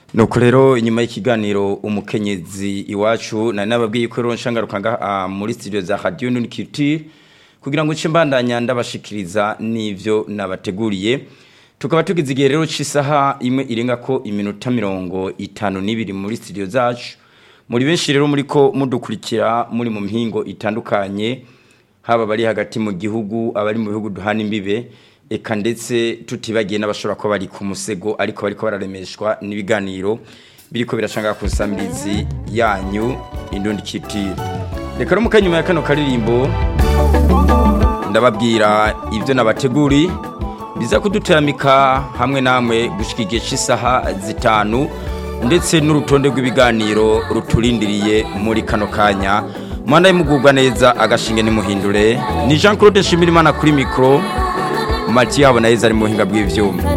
nuko rero inyuma y'ikiganiro umukenyezi iwacu nari nababwiye ko rero nshangaruka ngaha muri studio za Radio Nuniculture kugira ngo nce mbandanya ndabashikiriza n'ivyo nabateguriye tukaba tugize igihe rero c'isaha imwe irenga ko iminota mirongo itanu n'ibiri muri studio zacu muri benshi rero muri ko mudukurikira muri mu mihingo itandukanye haba bari hagati mu gihugu abari mu bihugu duhana imbibe eka ndetse tutibagiye n'abashobora kuba bari ku musego ariko bariko bararemeshwa n'ibiganiro biriko birashanga ku samirizi yanyu indundi kitire reka rero mukanyuma ya kano karirimbo ndababwira ibyo nabateguri biza kuduteramika hamwe namwe gushika igihe cy'isaha zitanu ndetse n'urutonde rw'ibiganiro ruturindiriye muri kano kanya mwana y'imugubwa neza agashinge nimuhindure ni Jean Claude Shimirimana kuri mikro Mati yabo na Yeza ari mu buhinga bw'ivyuma